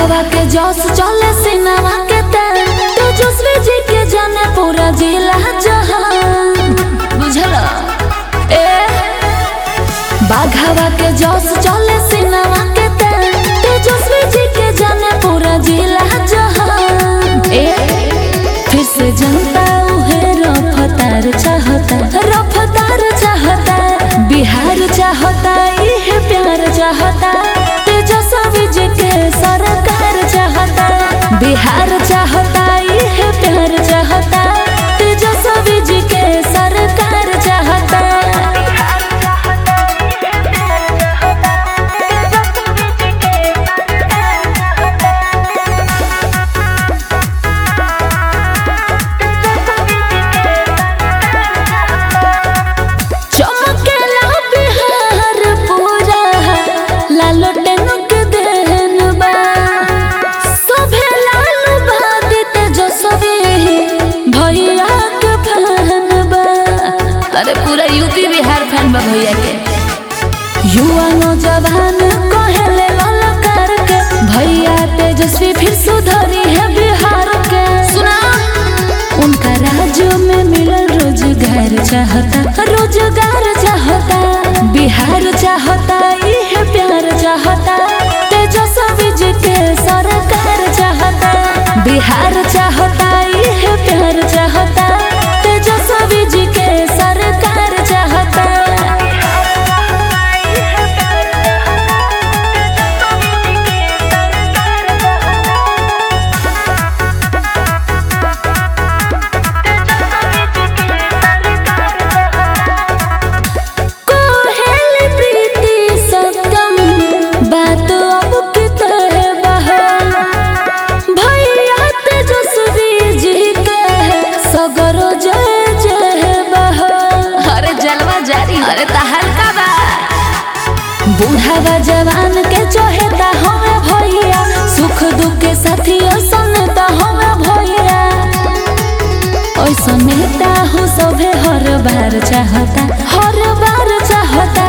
बाघावा के जस चले सिनेमा के तेल तेजस्वी जी के जाने पूरा जिला जहान बुझल ए बाघावा के जस चले सिनेमा के तेल तेजस्वी जी के जाने पूरा जिला जहान ए फिर से जनता उहे रफ्तार चाहता रफ्तार चाहता बिहार चाहता इहे प्यार चाहता तेजस्वी जी के सरकार चाहता बिहार चाहता इहे प्यार चाहता तेजस्वी जी के सरकार चाहता चमकेला बिहार पूरा लालो टेनुक देन बा सभे लालू बादित जसवे भैया के फैन बा अरे पूरा यूपी बिहार फैन बा भैया के युवा नौजवान कहेले ललकार के भैया तेजस्वी फिर सुधरी है बिहार के सुना उनका राज्य में मिलल रोजगार चाहता रोजगार चाहता बिहार चाहता इहे प्यार चाहता तेजस्वी जी के सरकार चाहता बिहार चाहता इहे प्यार चाहता तेजस्वी जी के सरकार चाहता कोहेल प्रीति सत्यम बात अब कितने बहल भैया तेजस्वी जी के सगरो जय जय बहल अरे जलवा जारी अरे तहल का बा बूढ़ावा जवान के चहेता हमें भैया सुख दुख के साथियों सुनता हमें भैया ऐसा नेता हो सभे हर बार चाहता हर बार चाहता